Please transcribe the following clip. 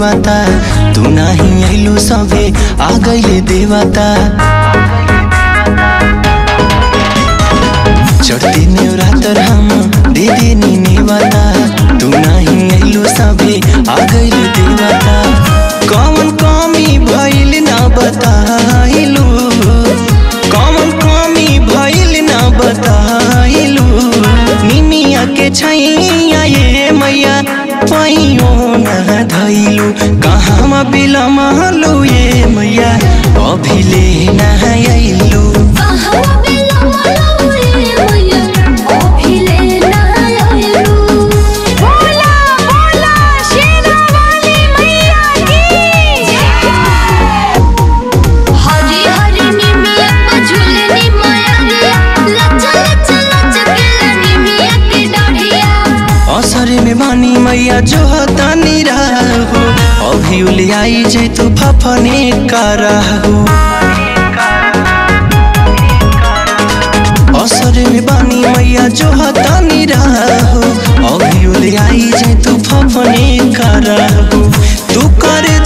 नेवाता तू नाही आइलू सभे आ गइले देवता चढ़ते नेवरातर हम दे देनी नेवाता तू नाही आइलू सभे आ गइले देवता कौन कमी भइल ना बताइलू कौन कमी भइल ना बताइलू निमिया के छैया ये मैया पैयो न धैलू कहाँ बिलमलू ये मैया अभिले न आइलू बोला बोला शेरा वाली मैया की हरी हरी निमिया को झूलनी माया लच्चा लच्चा लचकेला निमिया की डाढ़िया असरे में बानी मैया जो हतानी रहू अभी उलियाई जे तू फफने का रहू असरे में बानी मैया जो हतानी रहू अभी उलियाई जे तू फफने का रहू तू कर